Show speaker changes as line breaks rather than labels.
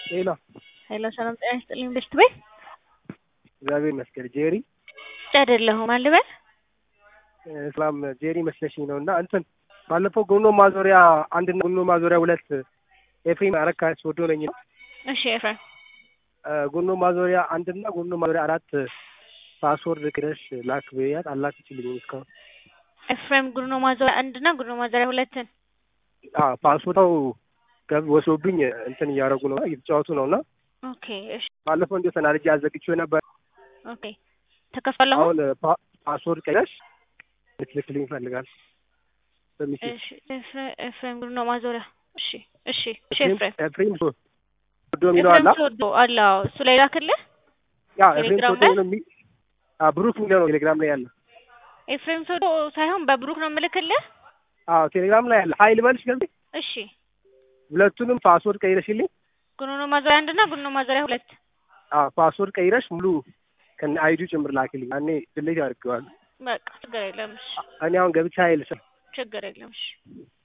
ሄሎ
ሄሎ ሰላም ጤና ይስጥልኝ ብስት ቤት
እግዚአብሔር ይመስገን። ጄሪ
አይደለሁም አልበል
ሰላም ጄሪ መስለሽኝ ነው። እና እንትን ባለፈው ጎኖ ማዞሪያ አንድና ጎኖ ማዞሪያ ሁለት ኤፍሬም አረካ ወዶ ነኝ ነው።
እሺ ኤፍሬም
ጎኖ ማዞሪያ አንድና ጎኖ ማዞሪያ አራት ፓስወርድ ክረሽ ላክ ብያት አላክችልኝም እስካሁን።
ኤፍሬም ጉኖ ማዞሪያ አንድና ጉኖ ማዞሪያ ሁለትን
ፓስወርታው ገብ ወስዶብኝ እንትን እያደረጉ ነው እየተጫወቱ ነው እና
ኦኬ እሺ
ባለፈው እንዲሁ ተናድጄ አዘግቼው ነበር።
ኦኬ ተከፈለ አሁን
አሁን ፓ- ፓስወርድ ቀይረሽ ልትልክልኝ ይፈልጋል በሚሴ
እሺ ኤፍሬ- ኤፍሬም ጉኖ ማዞሪያ እሺ እሺ እሺ ኤፍሬም
ኤፍሬም ወዶ የሚለው
ኤፍሬም
አላ
ተወዶ አለ አዎ እሱ ላይ ላክልህ
ያ ኤፍሬም
ቴሌግራም
ወዶ
ላይ?
ነው የሚ አ ብሩክ የሚለው ነው ቴሌግራም ላይ ያለ።
ኤፍሬም ሶዶ ሳይሆን በብሩክ ነው የምልክልህ
አዎ ቴሌግራም ላይ ያለ። ሀይል በልሽ ገብቼ
እሺ
ሁለቱንም ፓስወርድ ቀይረሽልኝ።
ጉኖ ማዞሪያ አንድና ጉኖ ማዞሪያ ሁለት
አዎ ፓስወርድ ቀይረሽ ሙሉ ከነ አይዲ ጭምር ላክልኝ። እኔ ድሌት ያደርገዋል።
በቃ ችግር የለም እሺ
እኔ አሁን ገብቼ ሀይል ስል
ችግር የለም እሺ